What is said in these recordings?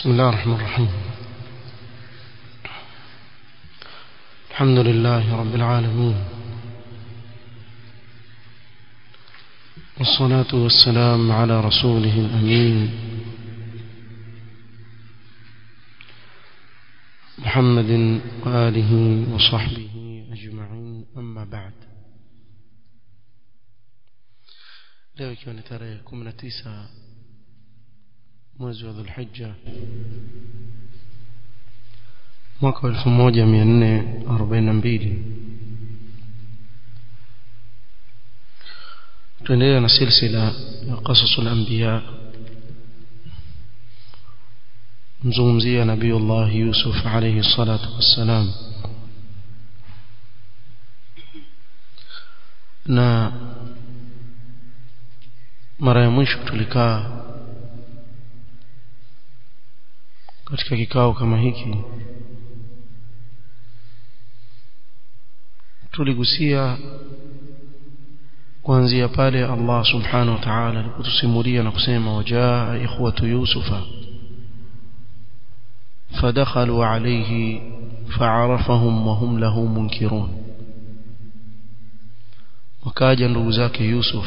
بسم الله الرحمن الرحيم الحمد لله رب العالمين والصلاة والسلام على رسوله الأمين محمد وآله وصحبه أجمعين أما بعد leo ikiwa ni tarehe 19 mwezi wa dhulhijja mwaka wa 1442 tuendelea na silsila ya qasasul anbiya mzungumzia nabiyullah yusuf alayhi salatu wassalam na mara ya mwisho tulikaa katika kikao kama hiki tuligusia kuanzia pale Allah subhanahu wa ta'ala alipotusimulia na kusema wajaa ikhwatu yusufa فدخلوا عليه فعرفهم وهم له منكرون وكاجا ndugu zake Yusuf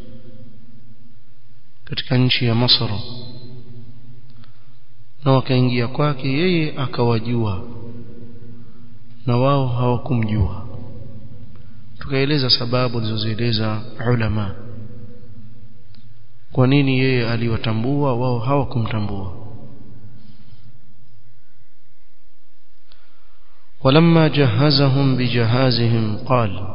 katika nchi ya Masra na wakaingia kwake yeye akawajua na wao hawakumjua tukaeleza sababu zilizozieleza ulama kwa nini yeye aliwatambua wao hawakumtambua ولما جهزهم بجهازهم قال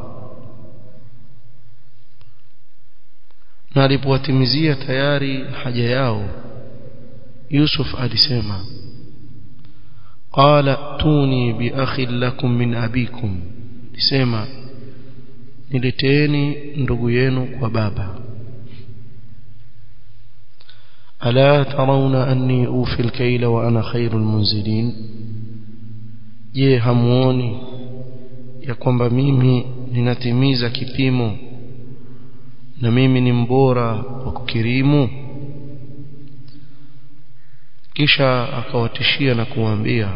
na alipowatimizia tayari haja yao Yusuf alisema qala tuni bi akhin lakum min abikum alisema nileteeni ndugu yenu kwa baba ala tarawna anni ufi alkayla wa ana khairul munzilin je hamuoni ya kwamba mimi ninatimiza kipimo na mimi ni mbora wa kukirimu kisha akawatishia na kuambia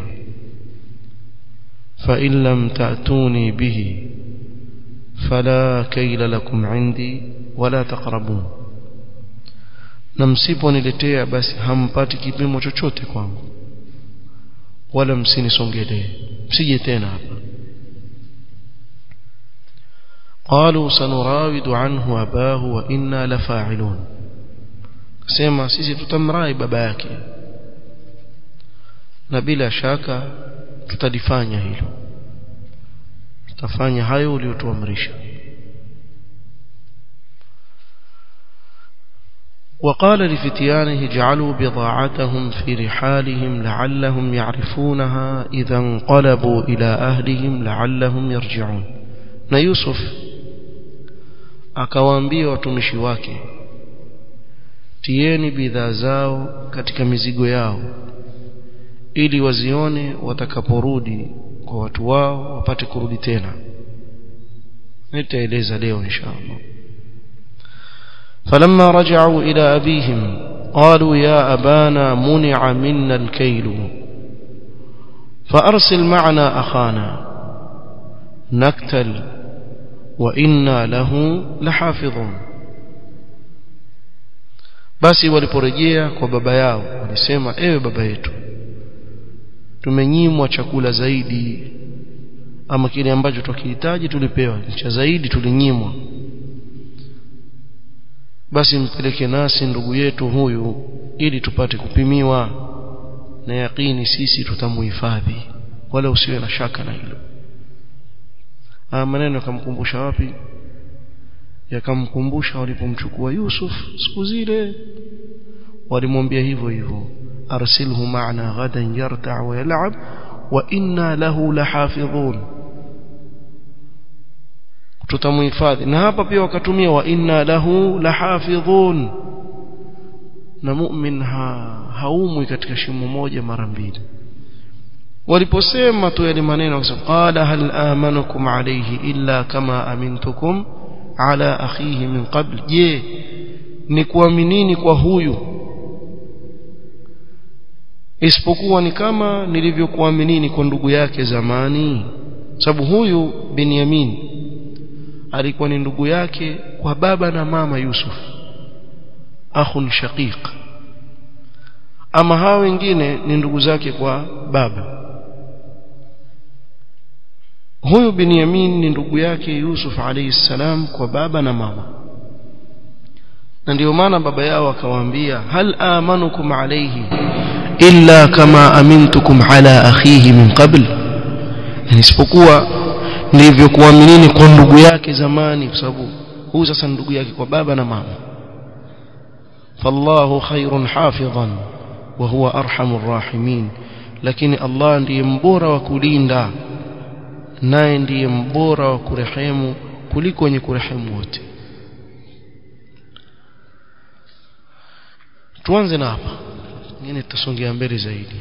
fa in lam ta'tuni bihi fala kayla lakum indi wala taqrabun na msiponiletea basi hampati kipimo chochote kwangu wala msinisongelee msije tena hapa قالوا سنراود عنه أباه وإنا لفاعلون سيما سيسي تتمرأي بابا yake na bila shaka tutalifanya hilo tutafanya hayo uliyotuamrisha وقال لفتيانه اجعلوا بضاعتهم في رحالهم لعلهم يعرفونها إذا انقلبوا إلى أهلهم لعلهم يرجعون na Yusuf akawaambia watumishi wake tieni bidhaa zao katika mizigo yao ili wazione watakaporudi kwa watu wao wapate kurudi tena nitaeleza leo inshallah فلما رجعوا إلى أبيهم قالوا يا أبانا منع منا الكيل فأرسل معنا أخانا نكتل وإنا له لحافظون basi waliporejea kwa baba yao walisema ewe baba yetu tumenyimwa chakula zaidi ama kile ambacho tukihitaji tulipewa cha zaidi tulinyimwa basi mpeleke nasi ndugu yetu huyu ili tupate kupimiwa na yakini sisi tutamuhifadhi wala usiwe na shaka na hilo haya maneno yakamkumbusha wapi yakamkumbusha walipomchukua Yusuf siku zile walimwambia hivyo hivyo arsilhu ma'ana ghadan yarta' wa yal'ab wa inna lahu lahafidhun tutamuhifadhi na hapa pia wakatumia wa inna lahu lahafidhun na mu'min ha, haumwi katika shimo moja mara mbili waliposema tu yale maneno wakasema qala hal amanukum alayhi illa kama amintukum ala akhihi min qabl je ni kuaminini kwa huyu isipokuwa ni kama nilivyokuaminini kwa ndugu yake zamani sababu huyu Binyamin alikuwa ni ndugu yake kwa baba na mama Yusuf akhun shaqiq ama hao wengine ni ndugu zake kwa baba huyu Binyamin ni ndugu yake Yusuf alayhi salam kwa baba na mama na ndio maana baba yao akawaambia hal amanukum alayhi illa kama amintukum ala akhihi min qabl yani isipokuwa nilivyokuaminini kwa ndugu yake zamani kwa sababu huyu sasa ndugu yake kwa baba na mama fallahu khairun hafidhan wa huwa arhamur rahimin lakini Allah ndiye mbora wa kulinda naye ndiye mbora wa kurehemu kuliko wenye kurehemu wote tuanze na hapa ngine tutasongea mbele zaidi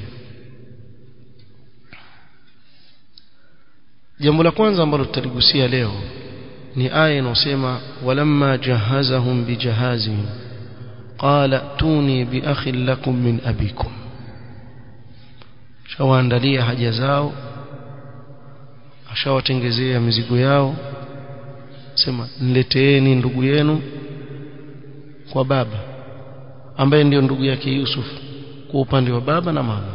jambo la kwanza ambalo tutaligusia leo ni aya inayosema walamma jahazahum bijahazihim qala tuni biakhin lakum min abikum shawaandalia haja zao ashawatengezea mizigo yao sema nileteeni ndugu yenu kwa baba ambaye ndiyo ndugu yake Yusuf kwa upande wa baba na mama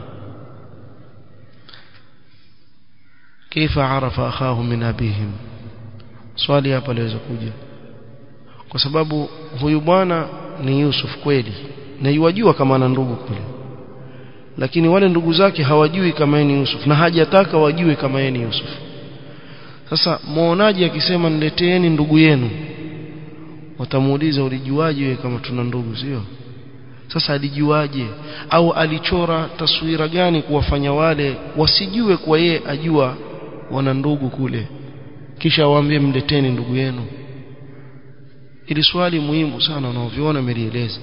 kaifa arafa akhahu min abihim swali hapa liweza kuja kwa sababu huyu bwana ni Yusuf kweli na yuwajua kama ana ndugu kule lakini wale ndugu zake hawajui kama yeye ni Yusuf na hajataka wajue kama yeye ni Yusuf sasa muonaji akisema nileteeni ndugu yenu watamuuliza ulijuaje wewe kama tuna ndugu sio sasa alijuaje au alichora taswira gani kuwafanya wale wasijue kwa yeye ajua wana ndugu kule kisha waambie mleteni ndugu yenu ili swali muhimu sana unaoviona melieleza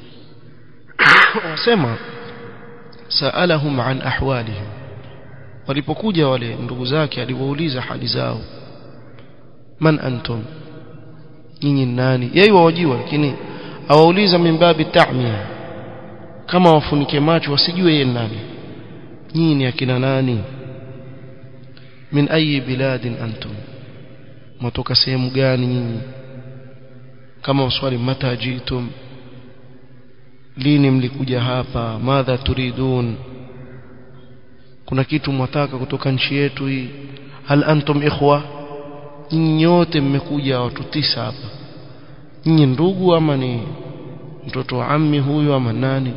wasema saalahum an ahwalihim walipokuja wale ndugu zake aliwauliza hali zao man antum nyinyi nani yeye wawajua lakini awauliza mimbabi ta'mia kama wafunike macho wasijue yeye nani nyinyi ni akina nani min ayi biladin antum mtoka sehemu gani nyinyi kama uswali mata jitum lini mlikuja hapa madha turidun kuna kitu mwataka kutoka nchi yetu hii hal antum ikhwa nyinyi nyote mmekuja watu tisa hapa nyinyi ndugu ama ni mtoto wa ammi huyu ama nani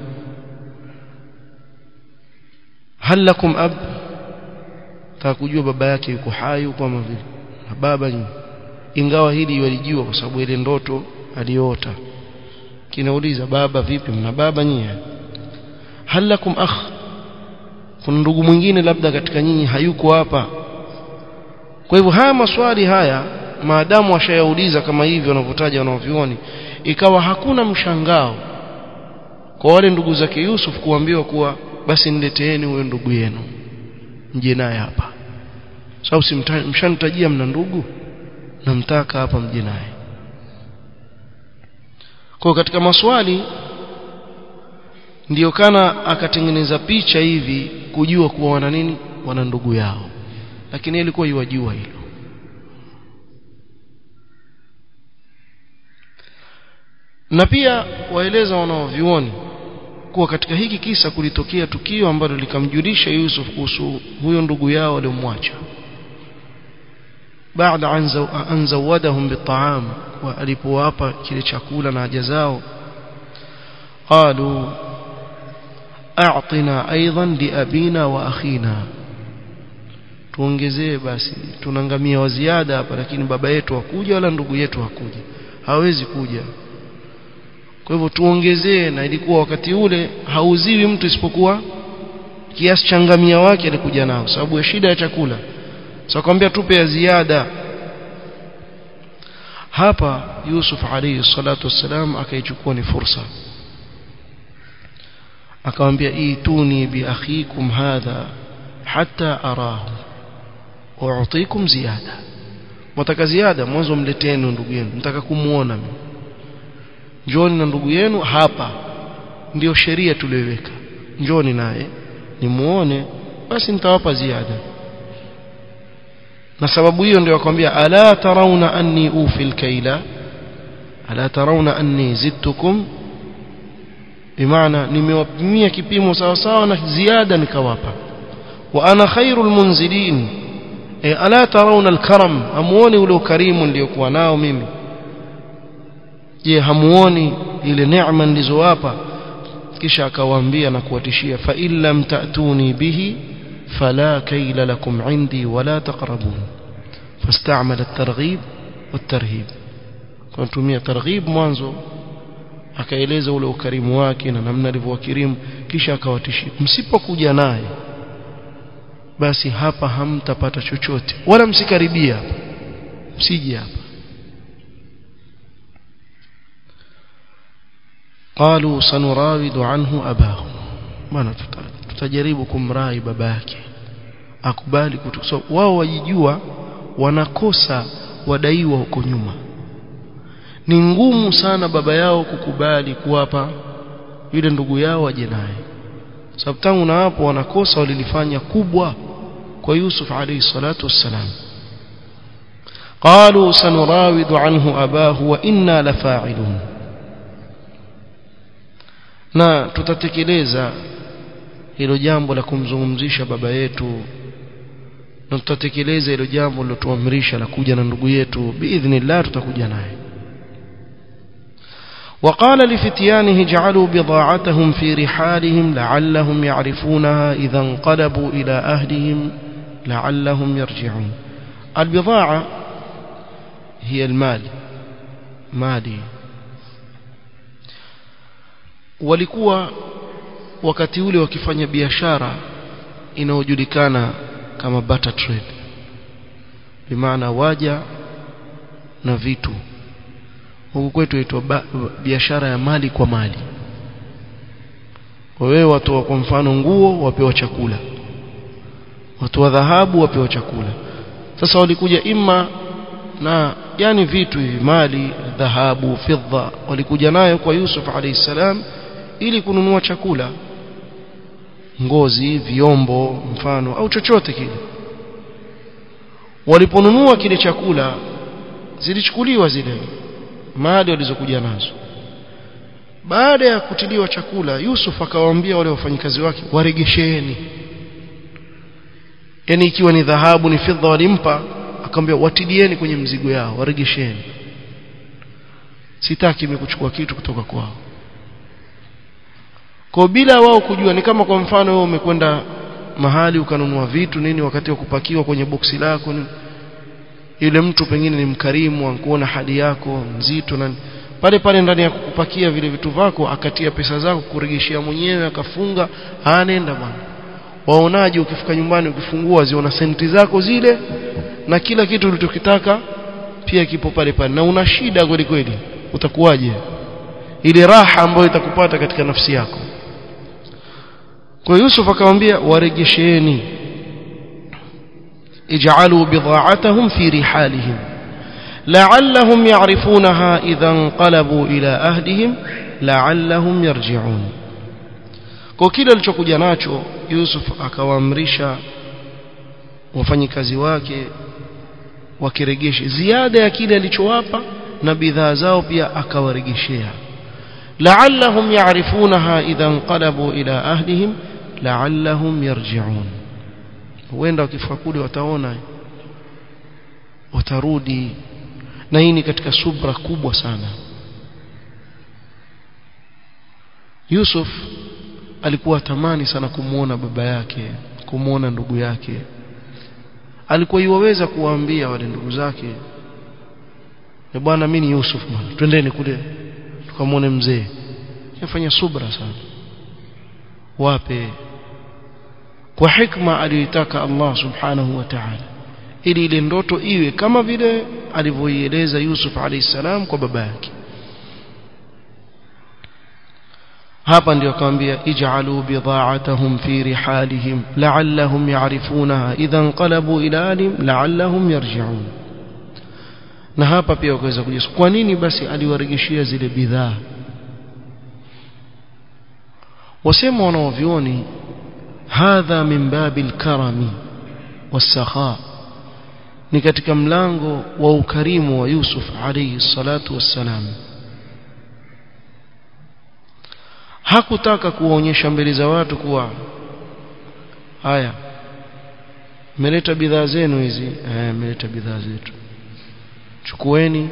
hal lakum ab takujua baba yake yuko hai huko ama vile na baba nyinyi ingawa hili walijua kwa sababu ile ndoto aliota kinauliza baba vipi mna baba nyinyi hal lakum akh kuna ndugu mwingine labda katika nyinyi hayuko hapa kwa hivyo haya maswali haya maadamu washayauliza kama hivi wanavyotaja wanavyuoni ikawa hakuna mshangao kwa wale ndugu zake Yusuf kuambiwa kuwa basi nileteeni huyo ndugu yenu mje naye hapa sababu so, mshanitajia mna ndugu namtaka hapa mje naye kwa katika maswali ndiyo kana akatengeneza picha hivi kujua kuwa wana nini wana ndugu yao lakini ilikuwa iwajua hilo na pia waeleza wanaovioni kuwa katika hiki kisa kulitokea tukio ambalo likamjulisha Yusuf kuhusu huyo ndugu yao aliyomwacha baada an zawadahum bitaam wa alipowapa kile chakula na haja zao qalu a'tina aidan li abina wa akhina tuongezee basi tunangamia wa ziada hapa lakini baba yetu hakuja wala ndugu yetu hakuja hawezi kuja kwa hivyo tuongezee na ilikuwa wakati ule hauziwi mtu isipokuwa kiasi cha ngamia wake alikuja nao sababu ya shida ya chakula sasa so, kwambia tupe ya ziada hapa Yusuf alayhi salatu wassalam akaichukua ni fursa akamwambia ituni bi akhikum hadha hatta arahu u'tikum ziyada mtaka ziada mwanzo mleteni ndugu yenu nataka kumuona mimi njoni na ndugu yenu hapa ndio sheria tuliweka njoni naye nimuone basi nitawapa ziada na sababu hiyo ndio akwambia ala tarawna anni ufi alkaila ala tarawna anni zidtukum bimaana nimewapimia kipimo sawa sawa na ziada nikawapa wa ana khairul munzilin e ala tarawna alkaram amuone ule ukarimu niliokuwa nao mimi je hamuoni ile neema nilizowapa kisha akawaambia na kuwatishia fa in lam ta'tuni bihi fala kayla lakum indi wala taqrabun فاستعمل الترغيب والترهيب kutumia targhib mwanzo akaeleza ule ukarimu wake na namna alivyowakirimu kisha akawatishia msipokuja naye basi hapa hamtapata chochote wala msikaribia hapa msije hapa قالوا سنراود عنه أباه maana tutajaribu kumrai baba yake akubali kutukso wao wajijua wanakosa wadaiwa huko nyuma ni ngumu sana baba yao kukubali kuwapa yule ndugu yao aje naye sababu tangu na hapo wanakosa walilifanya kubwa kwa Yusuf alayhi salatu wassalam قالوا سنراود عنه أباه وإنا لفاعلون na tutatekeleza hilo jambo la kumzungumzisha baba yetu na tutatekeleza hilo jambo lilotuamrisha la kuja na ndugu yetu biidhnillah tutakuja naye وقال لفتيانه جعلوا بضاعتهم في رحالهم لعلهم يعرفونها إذا انقلبوا إلى أهلهم لعلهم يرجعون البضاعة هي المال مالي walikuwa wakati ule wakifanya biashara inayojulikana kama barter trade bimaana waja na vitu huku kwetu inaitwa biashara ya mali kwa mali wewe watu kwa mfano nguo wapewa chakula watu wa dhahabu wapewa chakula sasa walikuja imma na yani vitu hivi mali dhahabu fidha walikuja nayo kwa Yusuf alayhi salam ili kununua chakula ngozi vyombo mfano au chochote kile waliponunua kile chakula zilichukuliwa zile mali walizokuja nazo baada ya kutiliwa chakula Yusuf akawaambia wale wafanyikazi wake waregesheni yani ikiwa ni dhahabu ni fedha walimpa akamwambia watilieni kwenye mzigo yao waregesheni sitaki mimi kuchukua kitu kutoka kwao kwa bila wao kujua ni kama kwa mfano wewe umekwenda mahali ukanunua vitu nini wakati wa kupakiwa kwenye boksi lako nini yule mtu pengine ni mkarimu ankuona hali yako mzito na pale pale ndani ya kukupakia vile vitu vako akatia pesa zako kuregeshea mwenyewe akafunga anaenda bwana waonaje ukifika nyumbani ukifungua ziona senti zako zile na kila kitu ulichokitaka pia kipo pale pale na una shida kweli kweli utakuwaje ile raha ambayo itakupata katika nafsi yako kwa Yusuf akamwambia waregesheni ij'alu bidha'atahum fi rihalihim la'allahum ya'rifunaha idha inqalabu ila ahlihim la'allahum yarji'un kwa kile alichokuja nacho Yusuf akawaamrisha wafanyikazi wake wakiregeshe ziada ya kile alichowapa na bidhaa zao pia akawaregeshea la'allahum ya'rifunaha idha inqalabu ila ahlihim la'allahum yarji'un huenda wakifika kule wataona watarudi na hii ni katika subra kubwa sana Yusuf alikuwa tamani sana kumuona baba yake kumuona ndugu yake alikuwa iwaweza kuwaambia wale ndugu zake e bwana mimi ni Yusuf bwana twendeni kule tukamwone mzee yafanya subra sana wape kwa hikma aliyotaka Allah subhanahu wa ta'ala ili ile ndoto iwe kama vile alivyoieleza Yusuf alayhi salam kwa baba yake hapa ndio akamwambia ij'alu bidha'atahum fi rihalihim la'allahum ya'rifunaha idha inqalabu ila alim la'allahum yarji'un na hapa pia wakaweza kujua kwa nini basi aliwaregeshia zile bidhaa wasema wanaovioni hadha min babil karami wasakha ni katika mlango wa ukarimu wa Yusuf alayhi salatu wassalam hakutaka kuwaonyesha mbele za watu kuwa haya mmeleta bidhaa zenu hizi eh mmeleta bidhaa zetu chukueni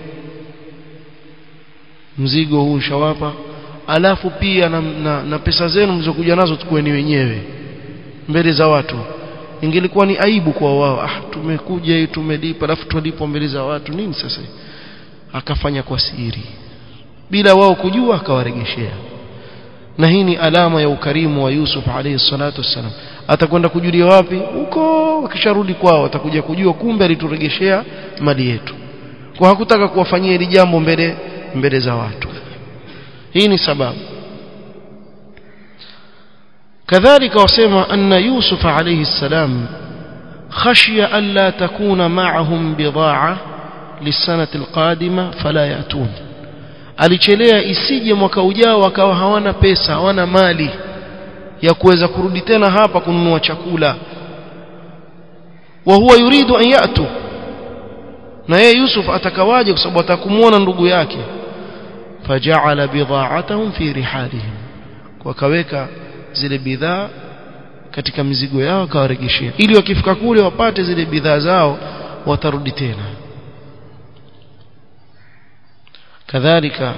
mzigo huu shawapa alafu pia na, na, na pesa zenu mlizokuja nazo tukueni wenyewe mbele za watu ingelikuwa ni aibu kwa wao ah tumekuja hii tumelipa alafu tulipo mbele za watu nini sasa akafanya kwa siri bila wao kujua akawaregeshea na hii ni alama ya ukarimu wa Yusuf alayhi salatu wassalam atakwenda kujulia wapi huko akisharudi kwao atakuja kujua kumbe alituregeshea mali yetu kwa hakutaka kuwafanyia hili jambo mbele mbele za watu hii ni sababu كذلك وسمع أن يوسف عليه السلام خشي ألا تكون معهم بضاعة للسنة القادمة فلا يأتون alichelea isije mwaka ujao wakawa hawana pesa hawana mali ya kuweza kurudi tena hapa kununua chakula wa huwa yuridu an yatu na yeye Yusuf atakawaje kwa sababu atakumuona ndugu yake faja'ala bidha'atahum fi rihalihim wakaweka zile bidhaa katika mizigo yao akawaregeshea ili wakifika kule wapate zile bidhaa zao watarudi tena kadhalika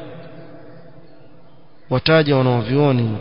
wataja wanaovioni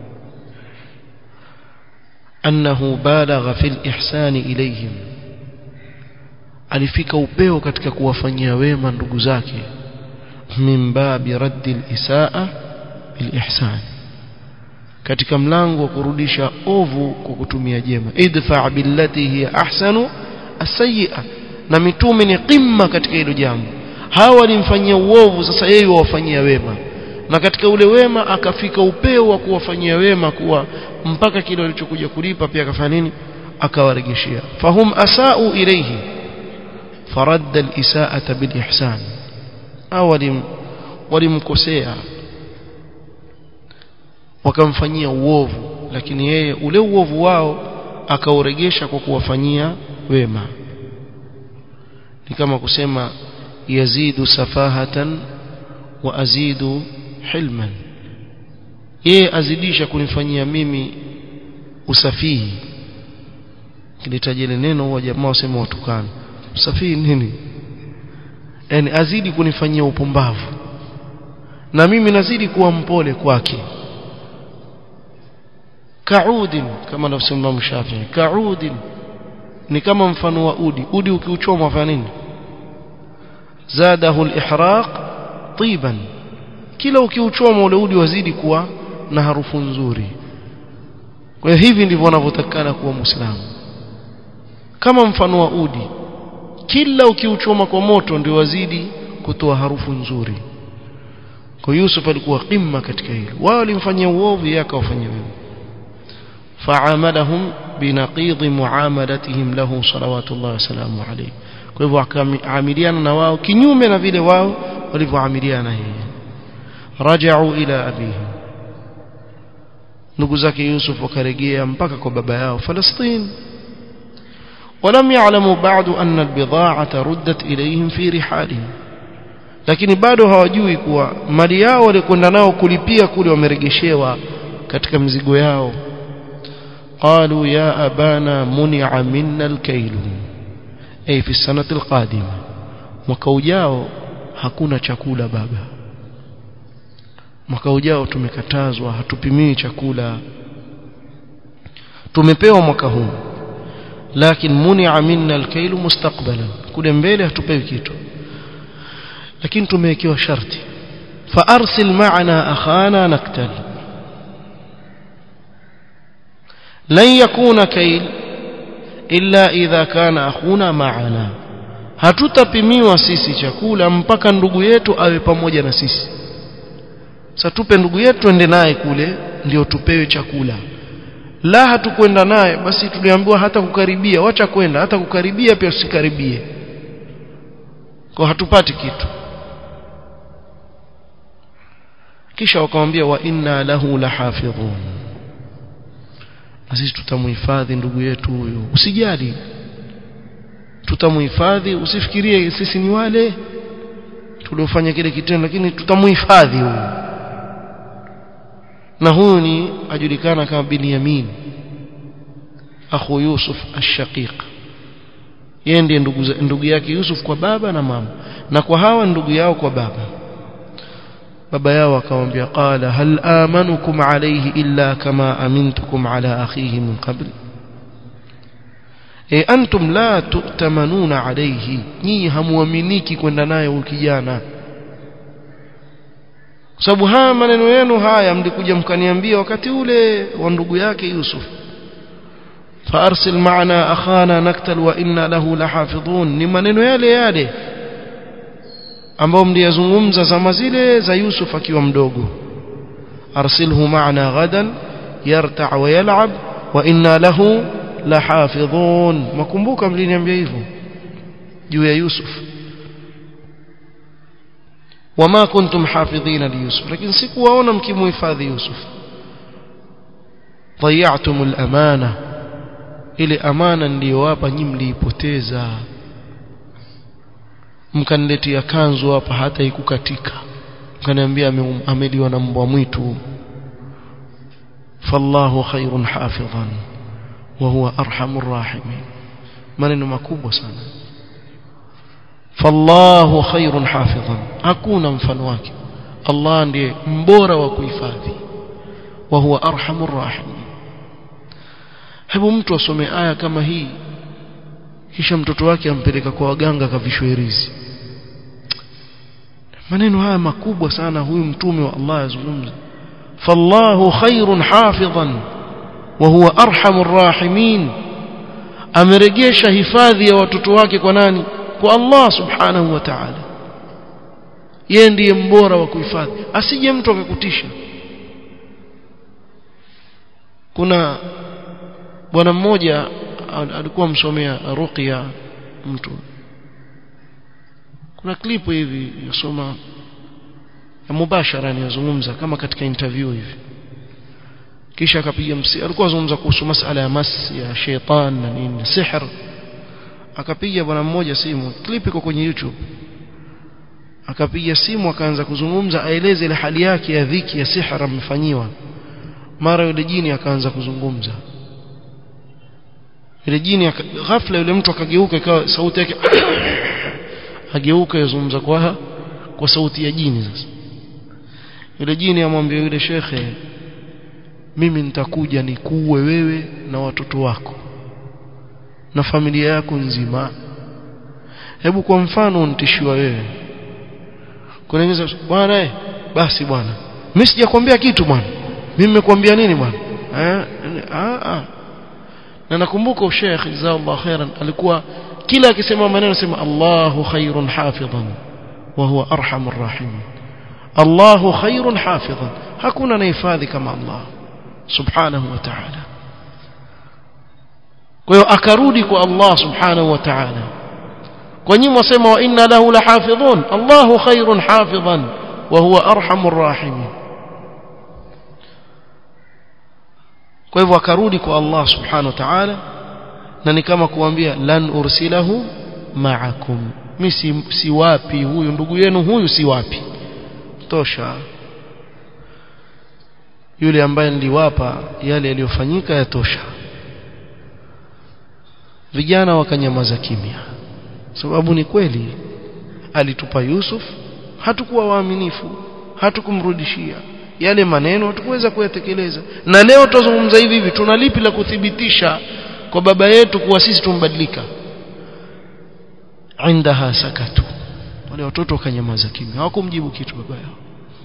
annahu balagha fil ihsani ilayhim alifika upeo katika kuwafanyia wema ndugu zake min babi raddi al-isaa bil ihsan katika mlango wa kurudisha ovu kwa kutumia jema idfa billati hiya ahsanu as-sayyi'a na mitume ni qimma katika hilo jambo hawa walimfanyia uovu sasa yeye wawafanyia wema na katika ule wema akafika upeo wa kuwafanyia wema kuwa mpaka kile walichokuja kulipa pia akafanya nini akawaregeshea fahum asau ilayhi faradda al-isaa'ata bil ihsan awalim walimkosea wakamfanyia uovu lakini yeye ule uovu wao akauregesha kwa kuwafanyia wema ni kama kusema yazidu safahatan wa azidu hilman yeye azidisha kunifanyia mimi usafihi kilitaja ile neno huwa jamaa wasema watukana usafihi nini yani azidi kunifanyia upumbavu na mimi nazidi kuwa mpole kwake kaudin kama anavyosema Imam Shafi'i kaudin ni kama mfano wa udi udi ukiuchoma wafanya nini zadahu al-ihraq tiban kila ukiuchoma ule udi wazidi kuwa na harufu nzuri kwa hiyo hivi ndivyo wanavyotakana kuwa muislamu kama mfano wa udi kila ukiuchoma kwa moto ndio wazidi kutoa harufu nzuri kwa Yusuf alikuwa qimma katika hilo wao walimfanyia uovu yeye akawafanyia wema فعاملهم بنقيض معاملتهم له صلوات الله وسلامه عليه kwa hivyo akaamiliana na wao kinyume na vile wao walivyoamiliana yeye rajau ila abihi ndugu zake Yusuf wakarejea mpaka kwa baba yao Palestina ولم يعلموا بعد أن البضاعة ردت إليهم في رحالهم lakini bado hawajui kuwa mali yao walikwenda nao kulipia kule wameregeshewa katika mizigo yao قالوا يا أبانا منع منا الكيل أي في السنة القادمة mwaka ujao hakuna chakula baba mwaka ujao tumekatazwa hatupimii chakula tumepewa mwaka huu lakini munia minna alkailu mustaqbalan kule mbele hatupewi kitu lakini tumewekewa sharti fa arsil ma'ana akhana naktal لن يكون كيل إلا إذا كان أخونا معنا hatutapimiwa sisi chakula mpaka ndugu yetu awe pamoja na sisi sasa tupe ndugu yetu twende naye kule ndio tupewe chakula la hatukwenda naye basi tuliambiwa hata kukaribia wacha kwenda hata kukaribia pia usikaribie kwa hatupati kitu kisha wakamwambia wa inna lahu lahafidhun na sisi tutamhifadhi ndugu yetu huyu usijali tutamhifadhi usifikirie sisi ni wale tuliofanya kile kitendo lakini tutamhifadhi huyu na huyu ni ajulikana kama Binyamin akhu Yusuf ash-Shaqiq yeye ndiye ndugu, ndugu yake Yusuf kwa baba na mama na kwa hawa ndugu yao kwa baba baba yao akamwambia qala hal amanukum alayhi illa kama amintukum ala akhihi min qabl e antum la tu'tamanuna alayhi nyinyi hamuaminiki kwenda naye huyu kijana kwa sababu haya maneno yenu haya mlikuja mkaniambia wakati ule wa ndugu yake Yusuf فارسل معنا اخانا نقتل وانا له لحافظون ni maneno yale yale ambao mliyazungumza zama zile za Yusuf akiwa mdogo arsilhu ma'ana ghadan yarta' wa yal'ab wa inna lahu lahafidhun makumbuka mliniambia hivyo juu ya Yusuf wama kuntum hafidhina li Yusuf lakini sikuwaona mkimuhifadhi Yusuf ضيعتم الامانه ile amana niliyowapa nyinyi mliipoteza mkaniletea kanzu hapa hata ikukatika mkaniambia ameliwa na mbwa mwitu fallahu khairun hafidhan wa huwa arhamur rahimin maneno makubwa sana fallahu khairun hafidhan hakuna mfano wake Allah ndiye mbora wa kuhifadhi wa huwa arhamur rahimin hebu mtu asome aya kama hii kisha mtoto wake ampeleka kwa waganga kavishwe rizi maneno haya makubwa sana huyu mtume wa Allah yazungumza fallahu khairun hafidhan wa huwa arhamur rahimin ameregesha hifadhi ya watoto wake kwa nani kwa Allah subhanahu wa ta'ala yeye ndiye mbora wa kuhifadhi asije mtu akakutisha kuna bwana mmoja alikuwa msomea ruqya mtu kuna klipu hivi yasoma ya mubashara aniyozungumza kama katika interview hivi kisha akapiga msi alikuwa azungumza kuhusu masala ya mas ya sheitan na nini sihr akapiga bwana mmoja simu clip iko kwenye YouTube akapiga simu akaanza kuzungumza aeleze ile hali yake ya dhiki ya sihra amefanyiwa mara yule jini akaanza kuzungumza yule jini ghafla yule mtu akageuka ikawa sauti yake ageuka yazungumza kwa kwa sauti ya jini sasa yule jini amwambia yule shekhe mimi nitakuja nikuue wewe na watoto wako na familia yako nzima hebu kwa mfano unitishiwa wewe kunaingiza bwana eh basi bwana mimi sijakwambia kitu bwana mimi nimekwambia nini bwana eh ah ah na nakumbuka Sheikh jazakallahu khairan alikuwa kila akisema maneno sema Allahu khairun hafidhan wa huwa arhamur rahim Allahu khairun hafidhan hakuna anahifadhi kama Allah subhanahu wa ta'ala kwa hiyo akarudi kwa Allah subhanahu wa ta'ala kwa nyinyi wasema wa inna lahu lahafidhun Allahu khairun hafidhan wa huwa arhamur rahim kwa hivyo akarudi kwa Allah subhanahu wa ta'ala na ni kama kuambia lan ursilahu ma'akum mimi si, si wapi huyu ndugu yenu huyu si wapi tosha yule ambaye niliwapa yale yaliyofanyika yatosha vijana wakanyamaza kimya sababu ni kweli alitupa Yusuf hatukuwa waaminifu hatukumrudishia yale maneno hatukuweza kuyatekeleza na leo tutazungumza hivi hivi tuna lipi la kuthibitisha kwa baba yetu kuwa sisi tumbadilika indaha sakatu wale watoto wakanyamaza kimya hawakumjibu kitu baba yao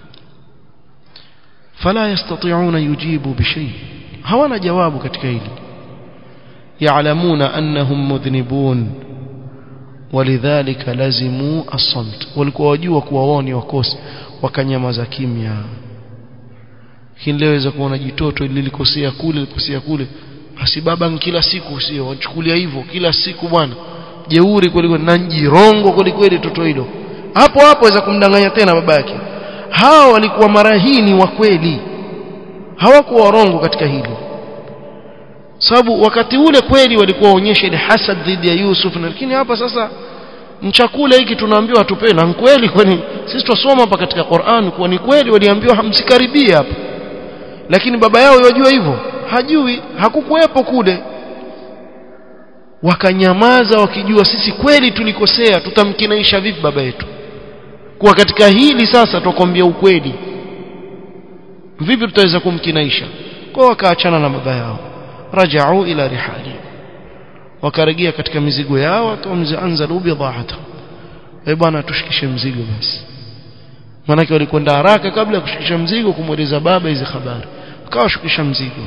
fala yastati'una yujibu bishay hawana jawabu katika hili ya'lamuna annahum mudhnibun walidhalika lazimu as-samt walikuwa wajua kuwa wao ni wakosi wakanyamaza kimya lakini leo waweza kuona jitoto lilikosea kule lilikosea kule basi baba kila siku sio wachukulia hivyo kila siku bwana jeuri kweli na njirongo kweli kweli toto hilo hapo hapo waweza kumdanganya tena baba yake hao walikuwa mara hii ni wa kweli hawakuwa warongo katika hili sababu wakati ule kweli walikuwa waonyesha ile hasad dhidi ya Yusuf lakini hapa sasa chakula hiki tunaambiwa atupe na kweli kwani sisi tusoma hapa katika Qur'an kuwa ni kweli waliambiwa hamsikaribia hapa lakini baba yao yajua hivyo hajui hakukuwepo kule wakanyamaza wakijua sisi kweli tulikosea tutamkinaisha vipi baba yetu kuwa katika hili sasa tukwambia ukweli vipi tutaweza kumkinaisha kwa wakaachana na baba yao rajau ila rihali wakarejea katika mizigo yao watamzaanzalu bidhaata eh bwana tushikishe mzigo basi maanake walikwenda haraka kabla ya kushikisha mzigo kumweleza baba hizi habari wakawashukisha mzigo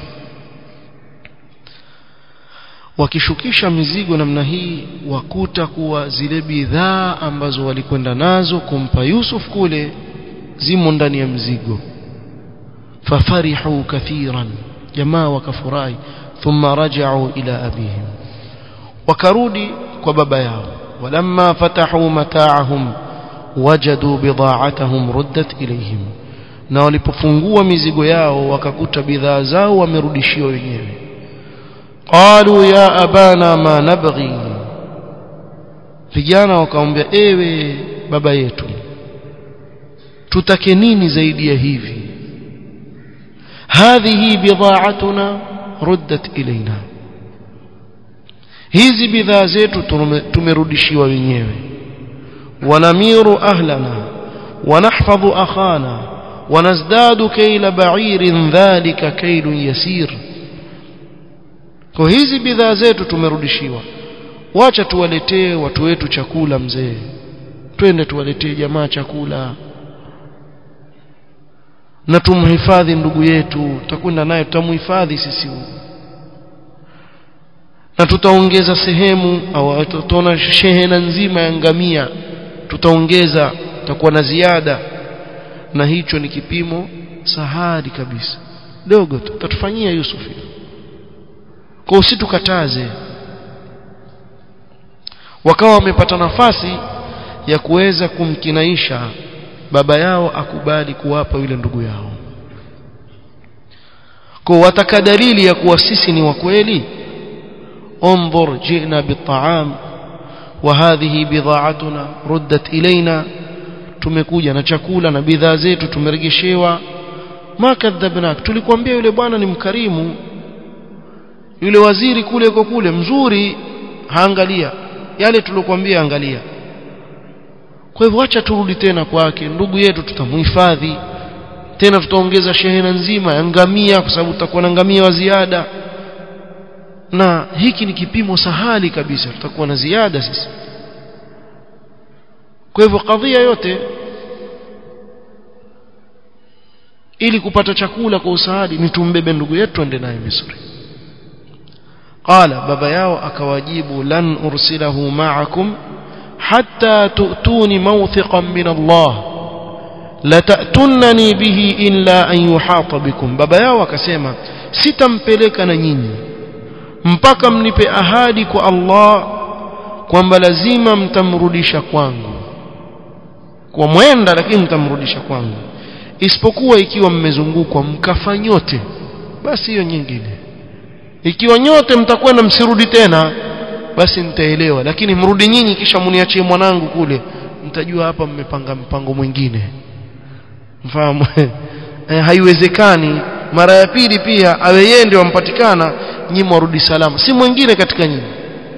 wakishukisha mizigo namna hii wakuta kuwa zile bidhaa ambazo walikwenda nazo kumpa Yusuf kule zimo ndani ya mzigo fafarihu kathiran jamaa wakafurahi thumma raja'u ila abihim wakarudi kwa baba yao walamma fatahu mata'ahum wajadu bidha'atahum ruddat ilayhim na walipofungua mizigo yao wakakuta bidhaa zao wamerudishiwa wenyewe qalu ya abana ma nabghi vijana wakamwambia ewe baba yetu tutake nini zaidi ya hivi hadhihi bidha'atuna ruddat ilaina hizi bidhaa zetu tumerudishiwa wenyewe wanamiru ahlana wanahfadhu akhana wanazdadu kayla ba'irin dhalika kaylun yasir kwa hizi bidhaa zetu tumerudishiwa wacha tuwaletee watu wetu chakula mzee twende tuwaletee jamaa chakula na tumhifadhi ndugu yetu tutakwenda naye tutamhifadhi sisi na tutaongeza sehemu au tutaona shehena nzima ya ngamia tutaongeza tutakuwa na ziada na hicho ni kipimo sahari kabisa dogo tu tutatufanyia Yusufu kwa usitukataze wakawa wamepata nafasi ya kuweza kumkinaisha baba yao akubali kuwapa yule ndugu yao kwa wataka dalili ya kuwa sisi ni wa kweli انظر جئنا بالطعام وهذه بضاعتنا ردت إلينا tumekuja na chakula na bidhaa zetu tumeregeshewa ma kadhabnak tulikwambia yule bwana ni mkarimu yule waziri kule kwa kule mzuri haangalia yale tulokuambia angalia kwa hivyo acha turudi tena kwake ndugu yetu tutamhifadhi tena tutaongeza shehena nzima ya ngamia kwa sababu tutakuwa na ngamia wa ziada na hiki ni kipimo sahali kabisa tutakuwa na ziada sisi kwa hivyo kadhia yote ili kupata chakula kwa usahali ni tumbebe ndugu yetu ende naye Misri qala baba yao akawajibu lan ursilahu ma'akum hatta tu'tuni mawthiqan min Allah la ta'tunani bihi illa an yuhata bikum baba yao akasema sitampeleka na nyinyi mpaka mnipe ahadi kwa Allah kwamba lazima mtamrudisha kwangu kwa mwenda lakini mtamrudisha kwangu isipokuwa ikiwa mmezungukwa mkafa nyote basi hiyo nyingine ikiwa nyote mtakwenda msirudi tena basi nitaelewa lakini mrudi nyinyi kisha mniachie mwanangu kule mtajua hapa mmepanga mpango mwingine mfahamu eh, haiwezekani mara ya pili pia awe yeye ndio ampatikana nyinyi warudi salama si mwingine katika nyinyi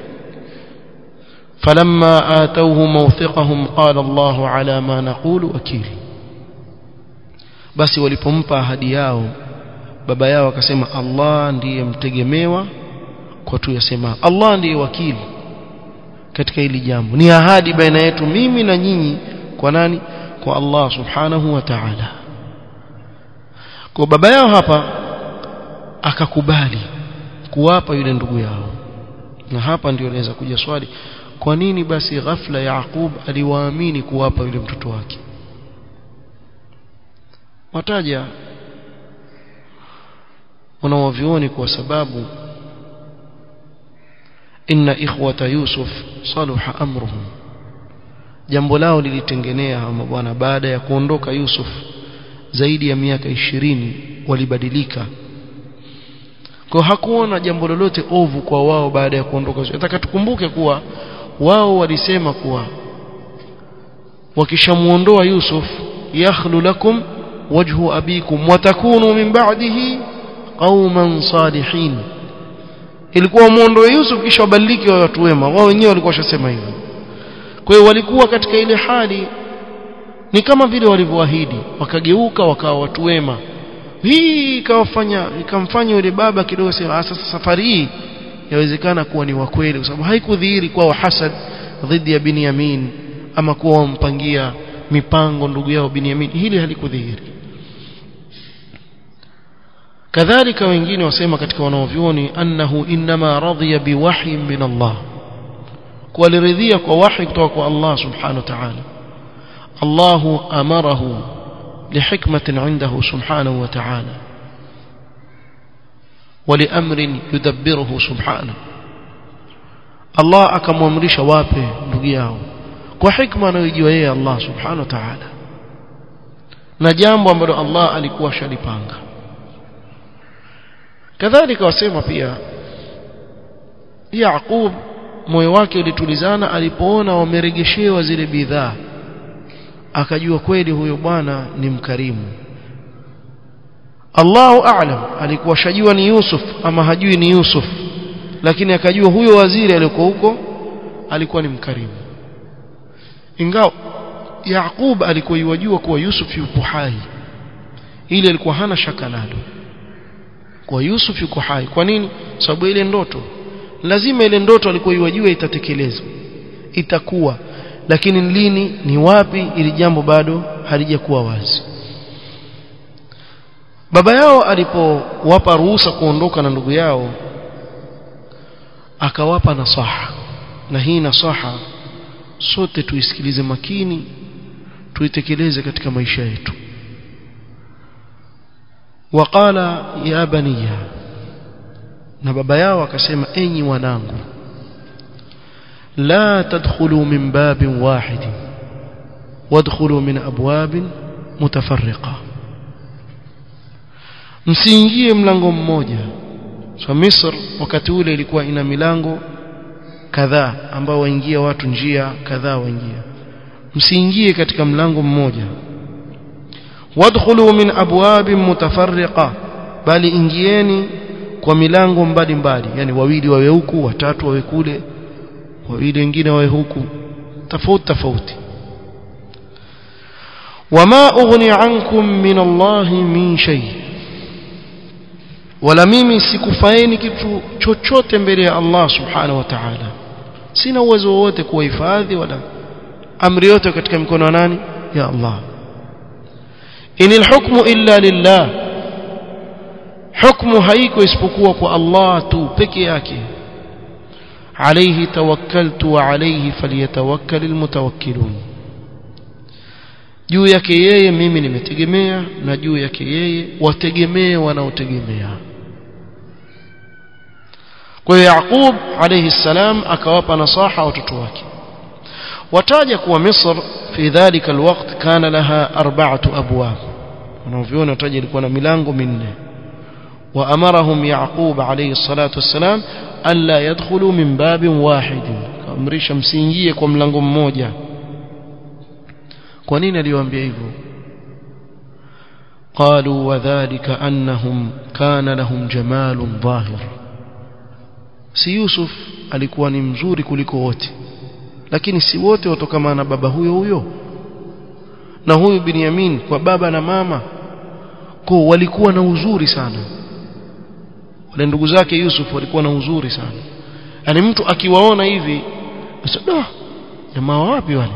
فلما آتوه موثقهم قال الله على ما نقول وكيل basi walipompa ahadi yao baba yao akasema Allah ndiye mtegemewa kwa tu yasema Allah ndiye wakili katika hili jambo ni ahadi baina yetu mimi na nyinyi kwa nani kwa Allah subhanahu wa ta'ala kwa baba yao hapa akakubali kuwapa yule ndugu yao na hapa ndio inaweza kuja swali kwa nini basi ghafla Yaqub aliwaamini kuwapa yule mtoto wake wataja wanawavioni kwa sababu inna ikhwata yusuf saluha amruhum jambo lao lilitengenea ama bwana baada ya kuondoka yusuf zaidi ya miaka ishirini walibadilika kwa hakuona jambo lolote ovu kwa wao baada ya kuondoka nataka tukumbuke kuwa wao walisema kuwa wakishamuondoa Yusuf yakhlu lakum wajhu abikum watakunu min ba'dihi qauman salihin ilikuwa muondoe Yusuf kisha wabadilike wa watu wema wao wenyewe walikuwa washasema hivyo kwa hiyo walikuwa katika ile hali ni kama vile walivyoahidi wakageuka wakawa watu wema hii ikawafanya ikamfanya yule baba kidogo sema sasa safari hii yawezekana kuwa ni wa kweli kwa sababu haikudhihiri kwa hasad dhidi ya Binyamin ama kuwa wampangia mipango ndugu yao Binyamin hili halikudhihiri kadhalika wengine wasema katika wanaovyoni annahu inma radhiya biwahyi min Allah kualiridhia kwa wahi kutoka kwa Allah subhanahu wa ta'ala Allah amarahu لحكمة عنده سبحانه وتعالى ولأمر يدبره سبحانه الله akamwamrisha wape ndugu yao kwa hikma anayojua yeye Allah subhanahu wa ta'ala na jambo ambalo Allah alikuwa shalipanga kadhalika wasema pia Yaqub moyo wake ulitulizana alipoona wameregeshewa zile bidhaa akajua kweli huyo bwana ni mkarimu Allahu a'lam alikuwa shajua ni Yusuf ama hajui ni Yusuf lakini akajua huyo waziri aliyekuwa huko alikuwa ni mkarimu ingawa Yaqub alikuwa yajua kuwa Yusuf yupo hai ili alikuwa hana shaka nalo kwa Yusuf yuko hai kwa nini sababu ile ndoto lazima ile ndoto alikuwa yajua itatekelezwa itakuwa lakini lini ni wapi ili jambo bado halijakuwa wazi baba yao alipowapa ruhusa kuondoka na ndugu yao akawapa nasaha na hii nasaha sote tuisikilize makini tuitekeleze katika maisha yetu waqala ya baniya na baba yao akasema enyi wanangu لا تدخلوا من باب واحد وادخلوا من أبواب متفرقة msiingie mlango mmoja so Misr wakati ule ilikuwa ina milango kadhaa ambao waingia watu njia kadhaa waingia msiingie katika mlango mmoja wadkhulu min abwabin mutafarriqa bali ingieni kwa milango mbalimbali yani wawili wawe huku watatu wawe kule wawili wengine wawe huku tofauti tofauti wama ughni ankum min Allah min shay wala mimi sikufaeni kitu chochote mbele ya Allah subhanahu wa ta'ala sina uwezo wowote kuwahifadhi wala amri yote katika mikono ya nani ya Allah inil hukmu illa lillah hukmu haiko isipokuwa kwa Allah tu peke yake عليه توكلت وعليه فليتوكل المتوكلون juu yake yeye mimi nimetegemea na juu yake yeye wategemee wanaotegemea kwa hiyo Yaqub alayhi salam akawapa nasaha watoto wake wataja kuwa Misr fi dhalika alwaqt kana laha arba'atu abwab wanaoviona wataja ilikuwa na milango minne وأمرهم يعقوب عليه الصلاة والسلام ألا يدخلوا من باب واحد كأمريشا msiingie kwa mlango mmoja kwa nini aliwaambia hivyo قالوا وذلك أنهم كان لهم جمال ظاهر si Yusuf alikuwa ni mzuri kuliko wote lakini si wote watokana na baba huyo huyo na huyu Binyamin kwa baba na mama kwa walikuwa na uzuri sana wale ndugu zake Yusuf walikuwa na uzuri sana yani mtu akiwaona hivi asada jamaa wapi wale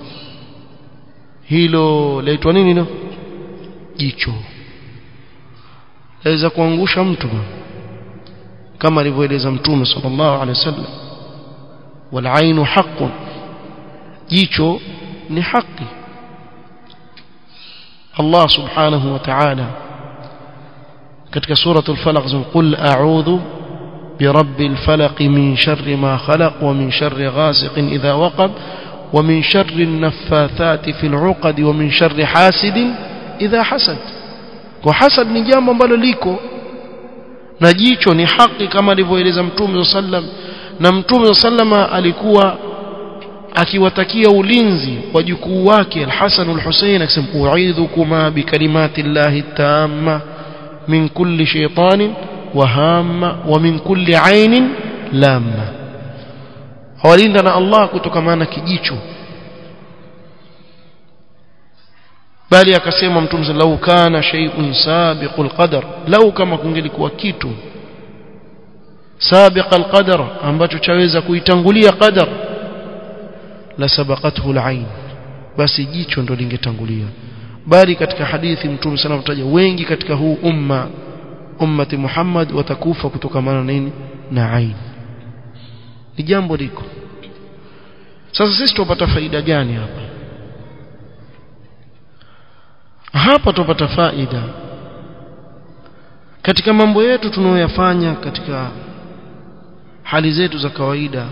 hilo laitwa nini no jicho laweza kuangusha mtu kama alivyoeleza mtume sallallahu alaihi wasallam wal ainu haqqun jicho ni haki Allah subhanahu wa ta'ala katika suratul falaq qul a'udhu برب الفلق من شر ما خلق ومن شر غاسق إذا وقب ومن شر النفاثات في العقد ومن شر حاسد إذا حسد وحسد ni jambo ambalo liko na jicho ni haki kama alivyoeleza mtume sallam na mtume sallama alikuwa akiwatakia ulinzi wajukuu wake al-Hasan al-Husayn akisema u'idhukuma bikalimati llahi tamma min kulli shaytanin wa hamma wa min kulli ainin lamma hawalinda na Allah kutokana na kijicho bali akasema mtume sallallahu kana shay'un sabiqul qadar lau kama kungelikuwa kitu sabiqal qadar ambacho chaweza kuitangulia qadar la sabaqathu al-ain basi jicho ndo lingetangulia bali katika hadithi mtume sana mtaja wengi katika huu umma ummati Muhammad watakufa kutokana na nini na ain ni jambo liko sasa sisi tupata faida gani hapa hapa tupata faida katika mambo yetu tunayoyafanya katika hali zetu za kawaida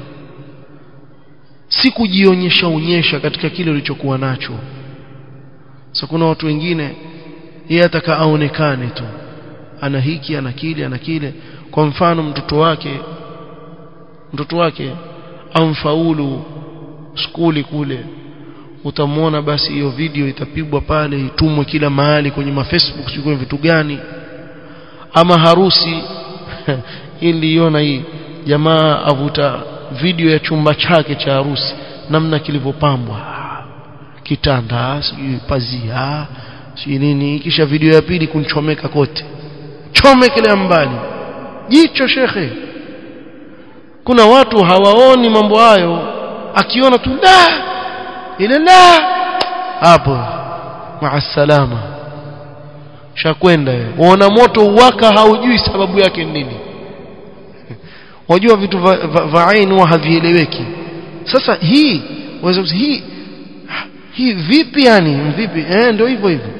si kujionyesha onyesha katika kile ulichokuwa nacho sasa kuna watu wengine yeye ataka aonekane tu ana hiki ana kile ana kile kwa mfano mtoto wake mtoto wake amfaulu skuli kule utamwona basi hiyo video itapigwa pale itumwe kila mahali kwenye ma Facebook sio vitu gani ama harusi ili iona hii jamaa avuta video ya chumba chake cha harusi namna kilivyopambwa kitanda sijui pazia sijui nini kisha video ya pili kunchomeka kote chomekele mbali jicho shekhe kuna watu hawaoni mambo hayo akiona tu la ile la hapo maasalama shakwenda uona moto uwaka haujui sababu yake nini wajua vitu vya aini huwa havieleweki sasa hii waweza hii hii vipi yani vipi eh ndio hivyo hivyo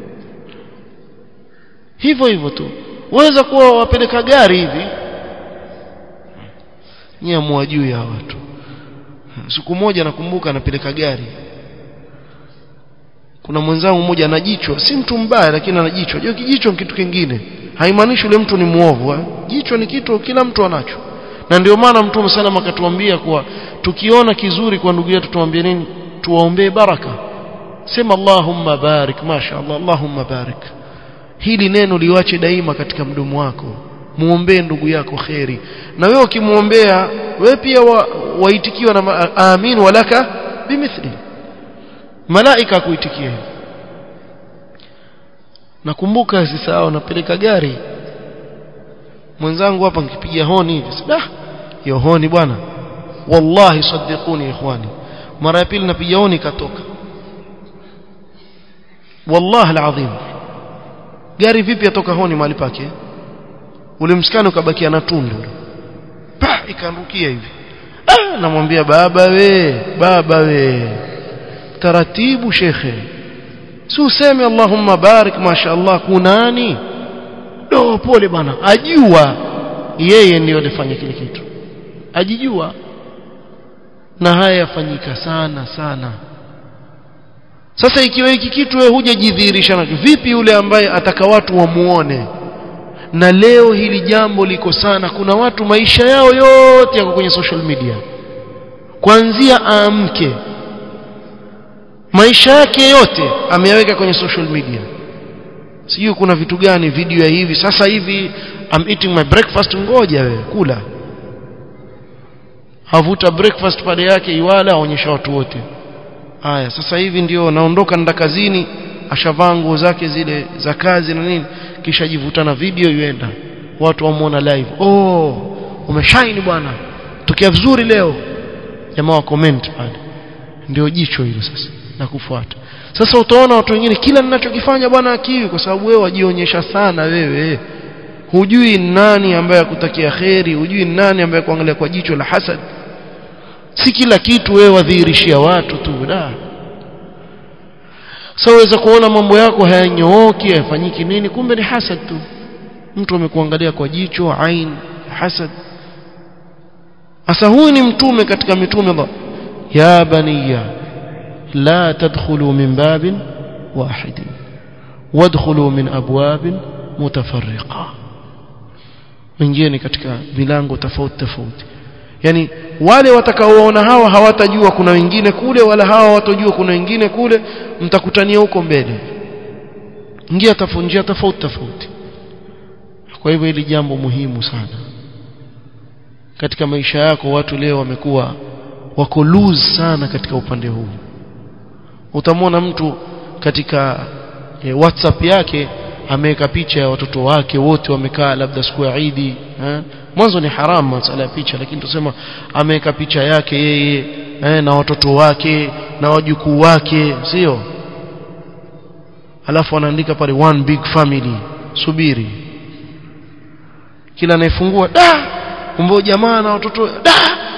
hivyo hivyo tu waweza kuwa wapeleka gari hivi nyie mwajui ya watu siku moja nakumbuka anapeleka gari kuna mwenzangu mmoja ana jicho si mtu mbaya lakini ana jicho hiyo kijicho ni kitu kingine haimaanishi yule mtu ni muovu jicho ni kitu kila mtu anacho na ndio maana mtume salama akatuambia kuwa tukiona kizuri kwa ndugu yetu tuambie nini tuwaombee baraka sema Allahumma barik mashaallah Allahumma barik hili neno liwache daima katika mdomo wako muombee ndugu yako kheri na wewe ukimwombea wewe pia wa, waitikiwa na amin walaka bimithli malaika kuitikia nakumbuka sisahau napeleka gari mwenzangu hapa nikipiga honi hivi sida hiyo honi bwana wallahi saddiquni ikhwani mara ya pili napiga honi katoka wallahi alazim gari vipi atoka honi mahali pake ule msikani ukabakia na tundu pa ikaangukia hivi ah namwambia baba we baba we taratibu shekhe si useme allahumma barik mashaallah kunani do pole bwana ajua yeye ndiyo alifanya kile kitu ajijua na haya yafanyika sana sana sasa ikiwa hiki kitu wewe hujajidhihirisha nacho vipi yule ambaye ataka watu wamuone na leo hili jambo liko sana kuna watu maisha yao yote yako kwenye social media kuanzia aamke maisha yake yote ameyaweka kwenye social media sijui kuna vitu gani video ya hivi sasa hivi I'm eating my breakfast ngoja wewe kula havuta breakfast pale yake iwala aonyesha watu wote haya sasa hivi ndio naondoka nenda kazini ashavaa nguo zake zile za kazi na nini kisha jivuta na video ienda watu wamuona live oh umeshine bwana tokea vizuri leo jamaa wa comment pale ndio jicho hilo sasa na kufuata sasa utaona watu wengine kila ninachokifanya bwana akiwi kwa sababu wewe wajionyesha sana wewe hujui nani ambaye akutakia kheri hujui nani ambaye kuangalia kwa jicho la hasad si kila kitu wewe wadhihirishia watu tu da sasa waweza kuona mambo yako hayanyooki hayafanyiki nini kumbe ni hasad tu mtu amekuangalia kwa jicho ain hasad sasa huyu ni mtume katika mitume Allah ya baniya la tadkhulu min babin wahid wadkhulu min abwab mutafarriqa wengine ni katika milango tofauti tofauti yani wale watakaoona hawa hawatajua kuna wengine kule wala hawa hawatajua kuna wengine kule mtakutania huko mbele njia tofauti njia tofauti tofauti kwa hivyo hili jambo muhimu sana katika maisha yako watu leo wamekuwa wako loose sana katika upande huu utamwona mtu katika e, WhatsApp yake ameweka picha ya watoto wake wote wamekaa labda siku ya Eid mwanzo ni haramu masala ya picha lakini tusema ameweka picha yake yeye eh, na watoto wake na wajukuu wake sio alafu anaandika pale one big family subiri kila anayefungua da kumbe jamaa na watoto da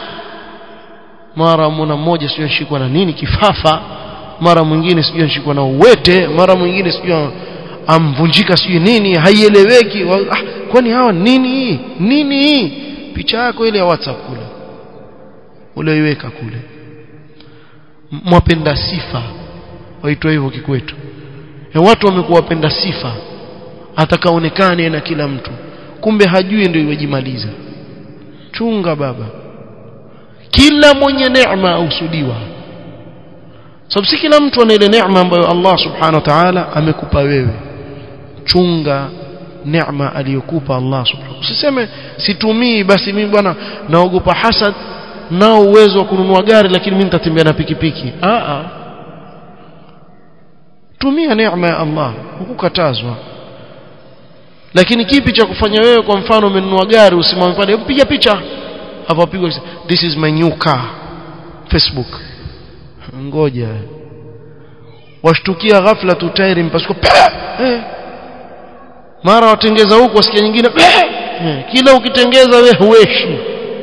mara mwana mmoja sio anashikwa na nini kifafa mara mwingine sijui anashikwa na uwete mara mwingine sijui amvunjika sijui nini haieleweki ah, kwani hawa nini nini picha yako ile ya WhatsApp kule ulioiweka kule mwapenda sifa waitwa hivyo kikwetu e watu wamekuwa wapenda sifa atakaonekane na kila mtu kumbe hajui ndio iwejimaliza chunga baba kila mwenye neema ausudiwa sababu si kila mtu ana ile neema ambayo Allah subhanahu wa ta'ala amekupa wewe chunga neema aliyokupa Allah subhanahu usiseme situmii basi mimi bwana naogopa hasad nao uwezo wa kununua gari lakini mimi nitatembea na pikipiki a a tumia neema ya Allah hukukatazwa lakini kipi cha kufanya wewe kwa mfano umenunua gari usimame pale piga picha hapo pigwa this is my new car facebook ngoja washtukia ghafla tu tairi mpasuko eh. mara watengeza huko wasikia nyingine eh. kila ukitengeza we hueshi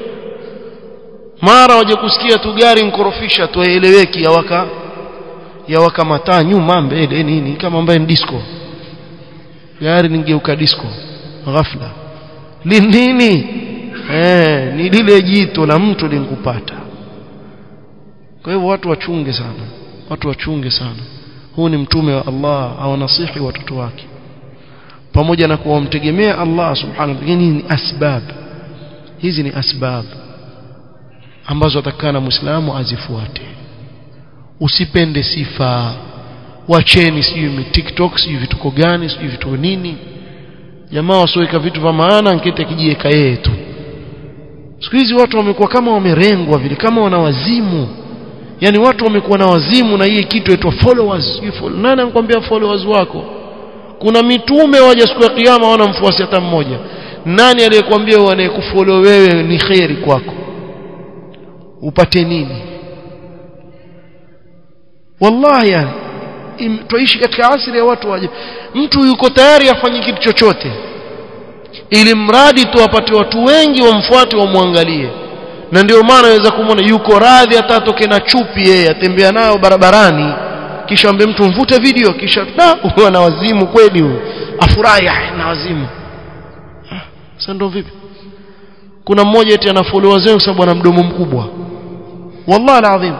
mara waje kusikia tu gari nkorofisha tu eleweki yawaka yawaka mataa nyuma mbele nini kama ambaye ni disco gari ningeuka disco ghafla ni nini eh ni lile jito la mtu linkupata kwa hivyo watu wachunge sana watu wachunge sana huu ni mtume wa Allah awanasihi watoto wake pamoja na kuwamtegemea Allah subhanahu wa ta'ala ni asbab hizi ni asbab ambazo atakana muislamu azifuate usipende sifa wacheni sijui TikTok sijui vituko gani sijui vituko nini jamaa wasioweka vitu vya maana nkete akijiweka yeye tu siku hizi watu wamekuwa kama wamerengwa vile kama wana wazimu yani watu wamekuwa na wazimu na hii kitu inaitwa followers follow. nani anakuambia followers wako kuna mitume waja siku ya kiyama wana mfuasi hata mmoja nani aliyekwambia anayekufollow wewe ni khairi kwako upate nini wallahi yani tuishi katika asili ya watu waje mtu yuko tayari afanye kitu chochote ili mradi tu apate watu wengi wamfuate wamwangalie na ndio maana aweza kumwona yuko radhi hata atoke na chupi yeye atembea nayo barabarani kisha ambe mtu mvute video kisha da huwa na wazimu kweli huyo afurahi na wazimu sasa ndio vipi kuna mmoja eti ana followers wengi sababu ana mdomo mkubwa wallahi alazim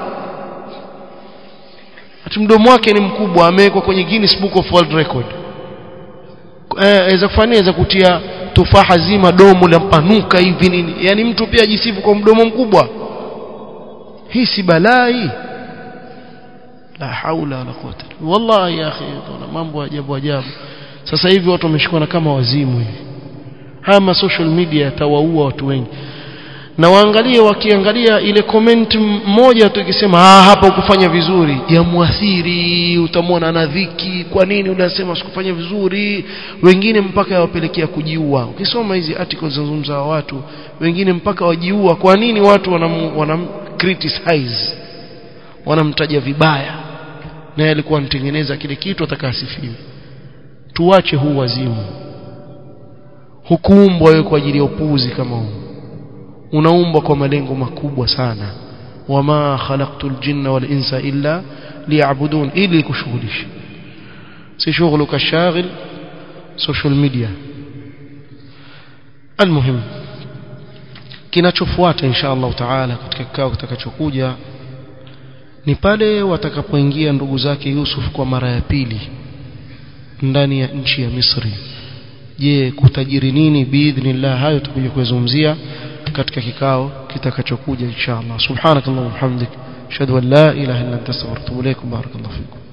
ati mdomo wake ni mkubwa amewekwa kwenye Guinness Book of World Record eh aweza kufanya aweza kutia tufaha zima domo lampanuka hivi nini yani mtu pia ajisifu kwa mdomo mkubwa hii si balai la haula wala quwwata wallahi ya akhi tuna mambo ajabu ajabu sasa hivi watu wameshikana kama wazimu hivi haya ma social media yatawaua watu wengi na waangalie wakiangalia ile comment moja tu ikisema ah hapa ukufanya vizuri yamwathiri utamwona na dhiki kwa nini unasema sikufanya vizuri wengine mpaka yawapelekea kujiua ukisoma hizi articles zinazungumza watu wengine mpaka wajiua kwa nini watu wanam, wanam criticize wanamtaja vibaya na alikuwa anatengeneza kile kitu atakasifiwe tuache huu wazimu hukuumbwa wewe kwa ajili ya upuuzi kama huu unaumbwa kwa malengo makubwa sana wama khalaqtul jinna wal insa illa liya'budun ili kushughulisha si shughuluka shaghil social media almuhim kinachofuata insha Allah taala katika kikao kitakachokuja ni pale watakapoingia ndugu zake Yusuf kwa mara ya pili ndani ya nchi ya Misri je kutajiri nini biidhnillah hayo tutakuja kuzungumzia katika kikao kitakachokuja inshallah subhanakallahumma hamdik ashhadu an la ilaha illa anta astaghfiruka wa atubu ilaik barakallahu fikum